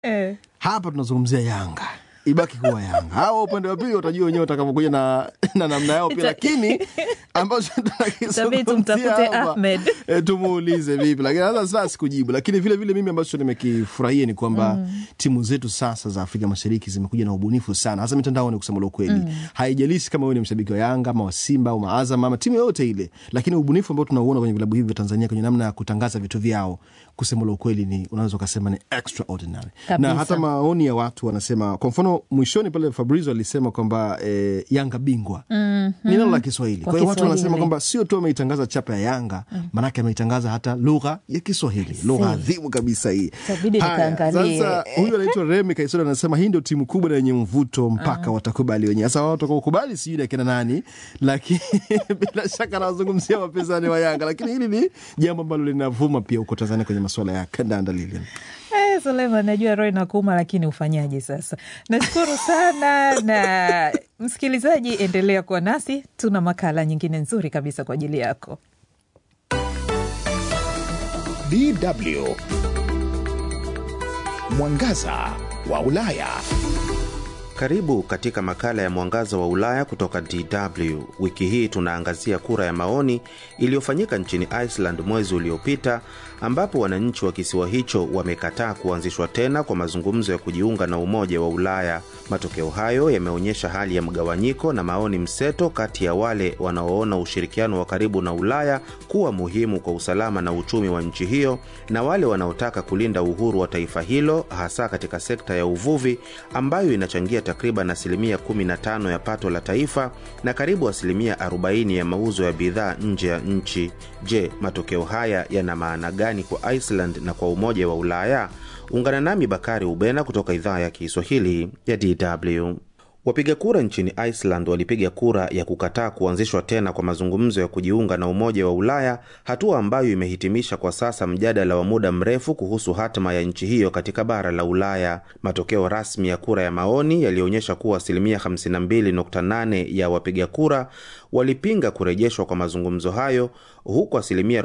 Eh. hapa tunazungumzia Yanga ibaki kuwa Yanga. Hawa upande wa pili watajua wenyewe watakavyokuja na, na namna yao pia, lakini ambacho Itabidi tunakizungumzia tumtafute hapa Ahmed. e, tumuulize vipi, lakini sasa sasa sikujibu. Lakini vile vile mimi ambacho nimekifurahia ni kwamba timu zetu sasa za Afrika Mashariki zimekuja na ubunifu sana, hasa mitandaoni. Kusema la ukweli, haijalishi kama wewe ni mshabiki wa Yanga ama wa Simba au Maazam ama timu yoyote ile, lakini ubunifu ambao tunauona kwenye vilabu hivi vya Tanzania kwenye namna ya kutangaza vitu vyao, kusema la ukweli, ni unaweza ukasema ni extraordinary Kabisa. na hata maoni ya watu wanasema, kwa mfano mwishoni pale Fabrizio alisema kwamba eh, Yanga bingwa ni neno la Kiswahili. Kwa Kwa hiyo watu wanasema Kiswahili. kwamba sio tu ameitangaza chapa ya Yanga, maanake ameitangaza hata lugha ya Kiswahili, lugha adhimu kabisa hii. Itabidi Haya, nikaangalie. Sasa huyu anaitwa Remi Kaisoro anasema hii ndio timu kubwa na yenye mvuto mpaka watakubali wenyewe. Sasa wao watakaokubali sijui ni akina nani, lakini bila shaka anawazungumzia wapinzani wa Yanga, lakini hili ni jambo ambalo linavuma pia huko Tanzania kwenye masuala ya kandanda. Lilian, Eh, Suleiman, najua roho inakuuma, lakini ufanyaje sasa? Nashukuru sana na msikilizaji, endelea kuwa nasi, tuna makala nyingine nzuri kabisa kwa ajili yako. DW Mwangaza wa Ulaya. Karibu katika makala ya Mwangaza wa Ulaya kutoka DW. Wiki hii tunaangazia kura ya maoni iliyofanyika nchini Iceland mwezi uliopita, ambapo wananchi wa kisiwa hicho wamekataa kuanzishwa tena kwa mazungumzo ya kujiunga na Umoja wa Ulaya. Matokeo hayo yameonyesha hali ya mgawanyiko na maoni mseto kati ya wale wanaoona ushirikiano wa karibu na Ulaya kuwa muhimu kwa usalama na uchumi wa nchi hiyo na wale wanaotaka kulinda uhuru wa taifa hilo hasa katika sekta ya uvuvi ambayo inachangia takriban asilimia 15 ya pato la taifa na karibu asilimia 40 ya mauzo ya bidhaa nje ya nchi. Je, matokeo haya yana maana gani kwa Iceland na kwa Umoja wa Ulaya? Ungana nami Bakari Ubena kutoka idhaa ya Kiswahili ya DW. Wapiga kura nchini Iceland walipiga kura ya kukataa kuanzishwa tena kwa mazungumzo ya kujiunga na Umoja wa Ulaya, hatua ambayo imehitimisha kwa sasa mjadala wa muda mrefu kuhusu hatima ya nchi hiyo katika bara la Ulaya. Matokeo rasmi ya kura ya maoni yalionyesha kuwa asilimia 52.8 ya wapiga kura walipinga kurejeshwa kwa mazungumzo hayo, huku asilimia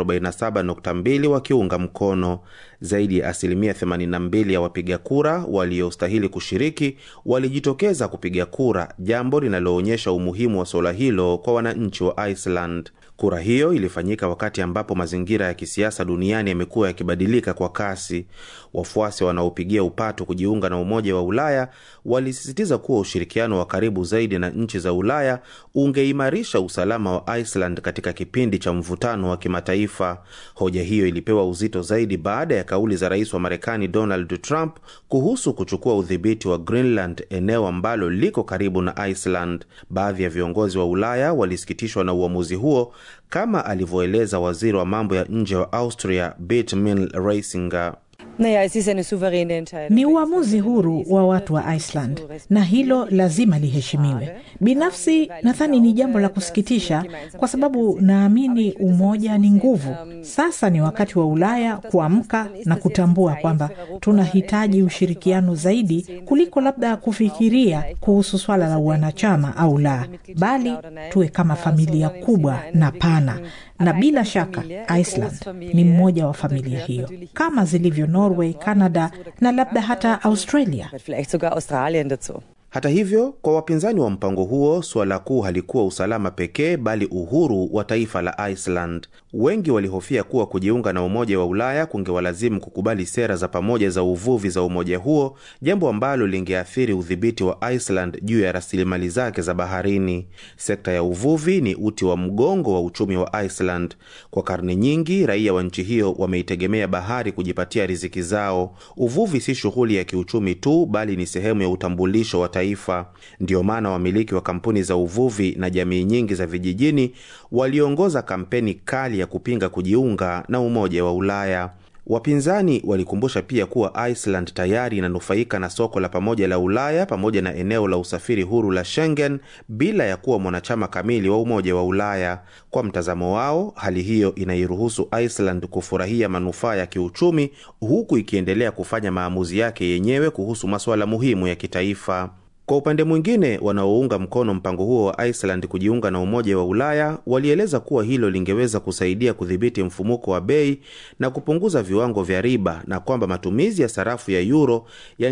47.2 wakiunga mkono. Zaidi ya asilimia 82 ya wapiga kura waliostahili kushiriki walijitokeza kupiga kura, jambo linaloonyesha umuhimu wa suala hilo kwa wananchi wa Iceland. Kura hiyo ilifanyika wakati ambapo mazingira ya kisiasa duniani yamekuwa yakibadilika kwa kasi. Wafuasi wanaopigia upatu kujiunga na Umoja wa Ulaya walisisitiza kuwa ushirikiano wa karibu zaidi na nchi za Ulaya ungeimarisha usalama wa Iceland katika kipindi cha mvutano wa kimataifa. Hoja hiyo ilipewa uzito zaidi baada ya kauli za rais wa Marekani Donald Trump kuhusu kuchukua udhibiti wa Greenland, eneo ambalo liko karibu na Iceland. Baadhi ya viongozi wa Ulaya walisikitishwa na uamuzi huo, kama alivyoeleza waziri wa mambo ya nje wa Austria Birgit Reisinger. Naja, es ist eine souveräne Entscheidung. Ni uamuzi huru wa watu wa Iceland na hilo lazima liheshimiwe. Binafsi nadhani ni jambo la kusikitisha, kwa sababu naamini umoja ni nguvu. Sasa ni wakati wa Ulaya kuamka na kutambua kwamba tunahitaji ushirikiano zaidi kuliko labda kufikiria kuhusu swala la wanachama au la, bali tuwe kama familia kubwa na pana na bila shaka Iceland ni mmoja wa familia hiyo, kama zilivyo Norway, Canada na labda hata Australia. Vielleicht sogar Australien dazu. Hata hivyo, kwa wapinzani wa mpango huo, suala kuu halikuwa usalama pekee, bali uhuru wa taifa la Iceland. Wengi walihofia kuwa kujiunga na Umoja wa Ulaya kungewalazimu kukubali sera za pamoja za uvuvi za umoja huo, jambo ambalo lingeathiri udhibiti wa Iceland juu ya rasilimali zake za baharini. Sekta ya uvuvi ni uti wa mgongo wa uchumi wa Iceland. Kwa karne nyingi, raia wa nchi hiyo wameitegemea bahari kujipatia riziki zao. Uvuvi si shughuli ya kiuchumi tu, bali ni sehemu ya utambulisho wa taifa. Ndiyo maana wamiliki wa kampuni za uvuvi na jamii nyingi za vijijini waliongoza kampeni kali ya kupinga kujiunga na Umoja wa Ulaya. Wapinzani walikumbusha pia kuwa Iceland tayari inanufaika na soko la pamoja la Ulaya pamoja na eneo la usafiri huru la Schengen bila ya kuwa mwanachama kamili wa Umoja wa Ulaya. Kwa mtazamo wao, hali hiyo inairuhusu Iceland kufurahia manufaa ya kiuchumi huku ikiendelea kufanya maamuzi yake yenyewe kuhusu masuala muhimu ya kitaifa. Kwa upande mwingine, wanaounga mkono mpango huo wa Iceland kujiunga na Umoja wa Ulaya walieleza kuwa hilo lingeweza kusaidia kudhibiti mfumuko wa bei na kupunguza viwango vya riba na kwamba matumizi ya sarafu ya euro